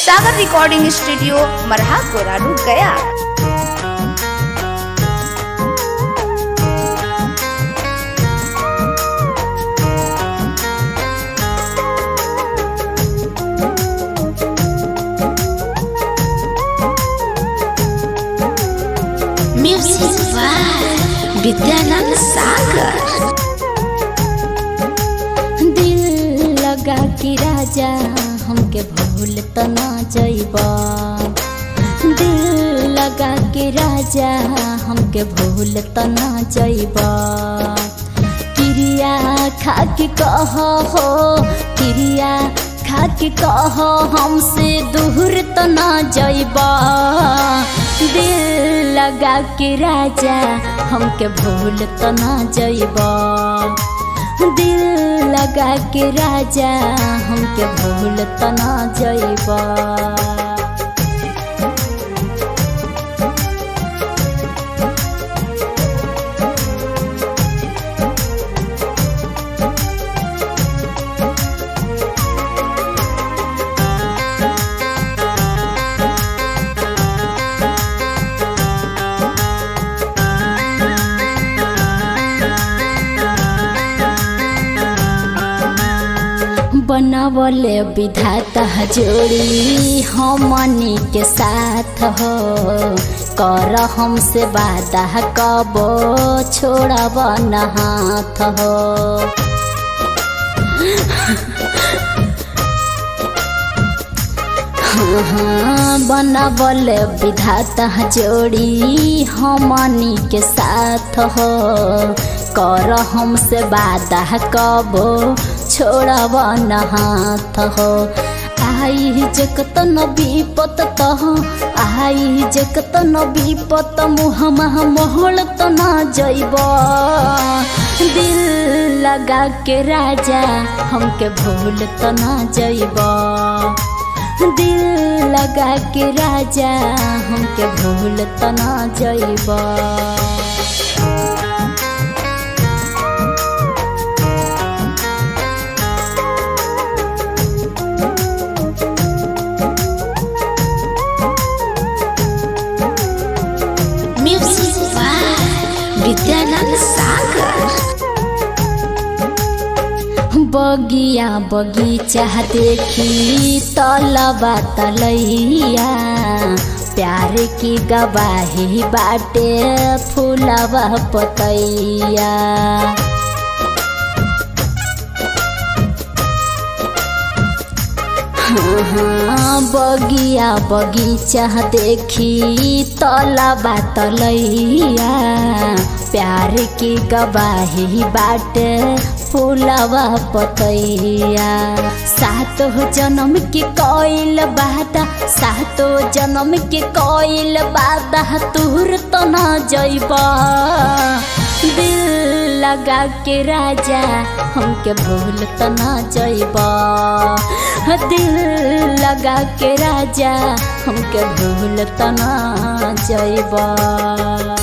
सागर recording studio मरहा कोराडू Gaya music by Vidyanand Sagar दिल लगा कि राजा हमके भूल त ना जइबा दिल लगा कि राजा हमके भूल त ना जइबा क्रिया खा के कह हो क्रिया खा के कह हमसे दूर त ना जइबा दिल लगा के राजा हमके भूल त ना जइबा दिल लगा के राजा हमके भूल त ना जइबा बनावले विधाता जोड़ी हमनी के साथ हो कर हमसे वादा कबो छोड़ब न हाथ हो हाँ, बनावल विधाता जोड़ी हमनी के साथ हो कर हमसे वादा कबो छोड़ब न हाथ हो आई जगत न विपत तह आई जगत न विपत मुह मह मोहल त न जइब दिल लगा के राजा हमके भूल त न जइब दिल लगा के राजा हमके भूल त न जइबा म्यूजिक बाय विद्यानंद सागर बगिया बगीचा देखी तलबा तलैया प्यार की गवाही बाटे फूलबा पतैया हाँ, बगिया बगीचा देखी तलबा तलैया प्यार की गवाही बाटे फूलवा पतैया सातो जन्म के कोइल बादा सातो जन्म के कोइल बादा तुर तो न जइबा दिल लगा के राजा हमके भूल त न जइबा दिल लगा के राजा हमके भूल त न जइबा